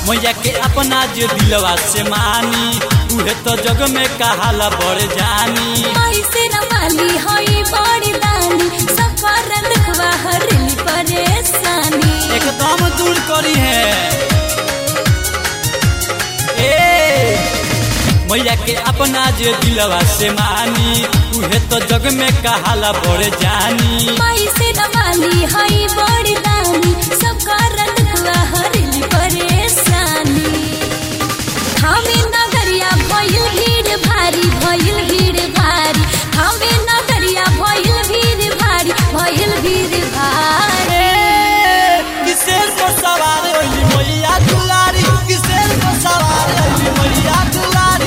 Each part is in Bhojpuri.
मैया के अपना जे दिलवा से मानी उहे तो जग में कहाला बढ़ जानी ऐसे न वाली होई बड़ी दानी सफर दुखवा हरली परेशानी एकदम दूर करी है ए मैया के अपना जे दिलवा से मानी उहे तो जग में कहाला बढ़ जानी ऐसे न वाली होई बड़ी दानी सफर दुखवा हरली परेशानी हमें नगरिया भइल भीड़ भारी भइल भीड़ भारी हमें नगरिया भइल भीड़ भारी भइल भीड़ भारी किसेर को सवार होली मैया दुलारी किसेर को सवार होली मैया दुलारी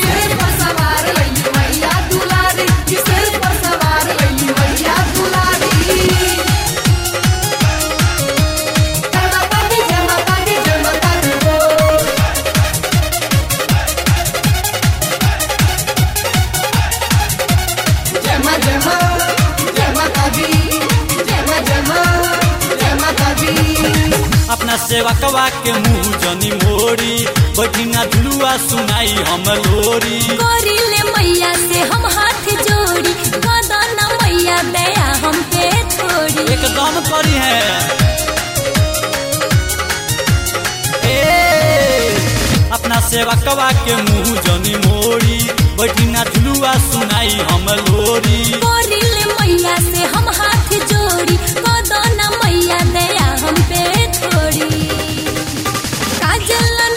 अपना सेवा कवा के मुंह जनी मोरी बैठिना झुलुआ सुनाई हम लोरी करिले मैया से हम हाथ जोड़ी कदन मैया दया हम पे छोड़ी एकदम करी है ए अपना सेवा कवा के मुंह जनी मोरी बैठिना झुलुआ सुनाई हम लोरी करिले मैया से हम हाथ जोड़ी कदन मैया दया हम पे छोड़ी काजल